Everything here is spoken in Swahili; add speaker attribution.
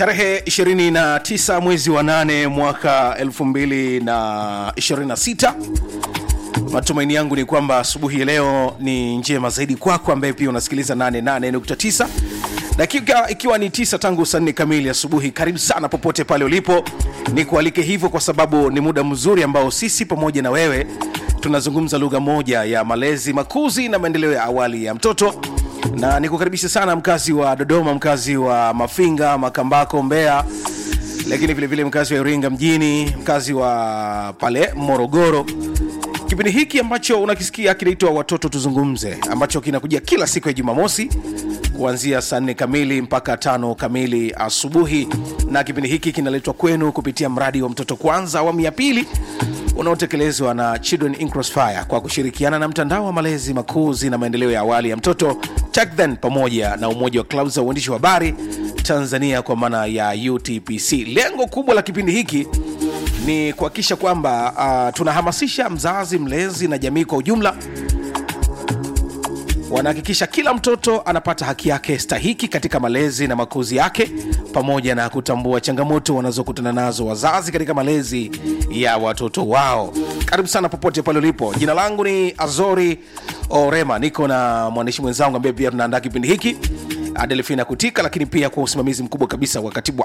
Speaker 1: tarehe 29 mwezi wa 8 mwaka 2026 matumaini yangu ni kwamba asubuhi ya leo ni njema zaidi kwako ambaye pia unasikiliza 88.9 dakika ikiwa ni tisa tangu saa nne kamili asubuhi karibu sana popote pale ulipo ni kualike hivyo kwa sababu ni muda mzuri ambao sisi pamoja na wewe tunazungumza lugha moja ya malezi makuzi na maendeleo ya awali ya mtoto na nikukaribisha sana mkazi wa dodoma mkazi wa mafinga makambako mbeya lakini vile vile mkazi wa iringa mjini mkazi wa pale morogoro kipindi hiki ambacho unakisikia kinaitwa watoto tuzungumze ambacho kinakuja kila siku ya jumamosi kuanzia saa nne kamili mpaka tano kamili asubuhi na kipindi hiki kinaletwa kwenu kupitia mradi wa mtoto kwanza awamu ya pili unaotekelezwa na children in crossfire kwa kushirikiana na mtandao wa malezi makuzi na maendeleo ya awali ya mtoto TechThen pamoja na umoja wa klabu za uandishi wa habari tanzania kwa maana ya utpc lengo kubwa la kipindi hiki ni kuhakikisha kwamba uh, tunahamasisha mzazi mlezi na jamii kwa ujumla wanahakikisha kila mtoto anapata haki yake stahiki katika malezi na makuzi yake pamoja na kutambua changamoto wanazokutana nazo wazazi katika malezi ya watoto wao karibu sana popote pale ulipo jina langu ni azori orema niko na mwandishi mwenzangu ambaye pia tunaandaa kipindi hiki adelfina kutika lakini pia kwa usimamizi mkubwa kabisa wa katibu